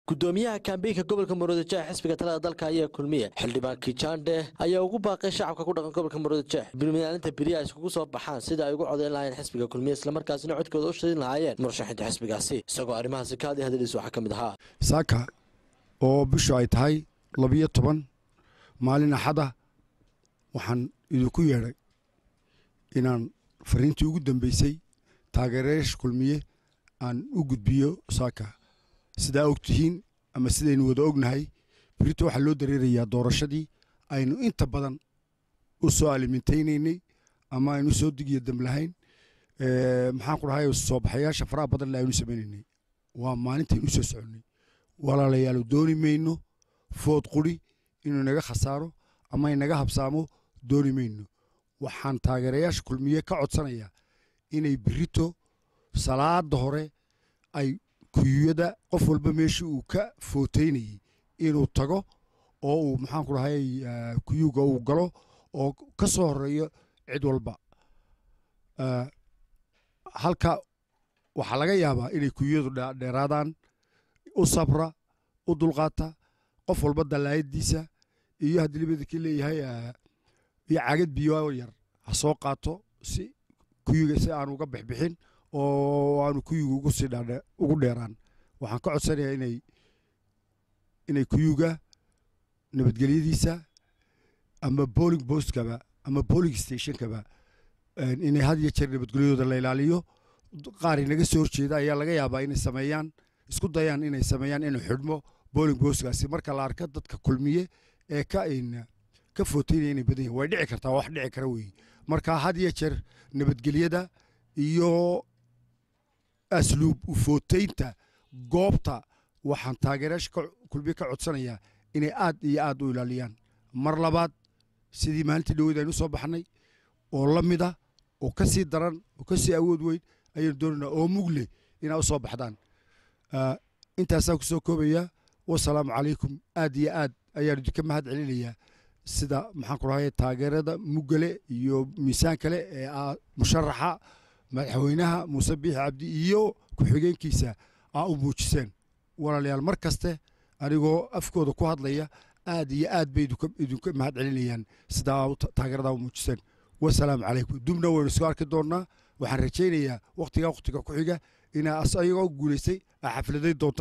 gudoomiyaha kaambeynka gobolka muruudajeex xisbiga talada dalka ayaa kulmiye xildhibaan kijaandhe ayaa ugu baaqay shacabka ku dhaqan gobolka muruudajeex bilmaalinta beriya iskugu soo baxaan sida ay ugu codayn lahaayeen xisbiga kulmiye islamarkaasina codkooda u shadin lahaayeen murashaxinta xisbigaasi isagoo arrimahaasi ka hadlay hadalhiis waxaa ka mid ahaa saaka oo bishu ay tahay labiyo toban maalin axada waxaan idinku yeedhay inaan fariintii ugu dambeysay taageerayaasha kulmiye aan u gudbiyo saaka sidaa og tihiin ama sidaynu wada ognahay berito waxaa loo dareerayaa doorashadii aynu inta badan u soo aliminaynaynay ama aynu soo digiyo dam lahayn maxaan ku dhahay soo baxayaasha faraha badanle aynu samaynaynay waa maalintaynu soo soconnay walaalayaal dooni mayno food quri inuu inaga khasaaro ama inaga habsaamo dooni mayno waxaan taageerayaasha kulmiye ka codsanayaa inay berito salaada hore ay kuyuyada qof walba meeshii uu ka footeynayey inuu tago oo uu maxaanku dhahay kuyuga uu galo oo ka soo horeeyo cid walba halka waxaa laga yaabaa inay kuyuyadu dheeraadaan u sabra u dulqaata qof walba dallaayadiisa iyo haddii libadakii leeyahay iyo cagad biyo yar ha soo qaato si kuyuga si aan uga bixbixin oo aanu kuyuga ugu sii ugu dheeraan waxaan ka codsanayaa inay inay kuyuga nabadgelyadiisa ama bowling bostkaba ama bowling stationkaba inay had iyo jeer nabadgelyadooda la ilaaliyo qaar inaga soo horjeeda ayaa laga yaabaa inay sameeyaan isku dayaan inay sameeyaan inuu xidhmo bowling bostkaasi marka la arka dadka kulmiye ee ka ka footeynaya inay badan yahin way dhici kartaa wax dhici kara weeye marka had iyo jeer nabadgelyada iyo asluub ufooteynta goobta waxaan taageerayaasha kulmiye ka codsanayaa inay aad iyo aad u ilaaliyaan mar labaad sidii maalintii dhaweyd aynu soo baxnay oo la mid ah oo ka sii daran oo ka sii awood weyn ayaynu doonaynaa oo mugle inaa u soo baxdaan intaasaan ku soo koobayaa wasalaamu calaykum aad iyo aad ayaan idinka mahad celinayaa sida maxaan ku dhahay taageerada muggale iyo miisaan kale ee musharaxa madaxweynaha muuse biixi cabdi iyo ku-xigeenkiisa aa u muujiseen walaalayaal mar kaste anigoo afkooda ku hadlaya aad iyo aad bay idinka mahad celinayaan sidaa taageeradaa u muujiseen wasalaamu calaykum dubna waynu isku arki doonnaa waxaan rajaynayaa wakhtigaa wakhtiga ku xiga inaa ayagoo guulaystay aa xafladay doonta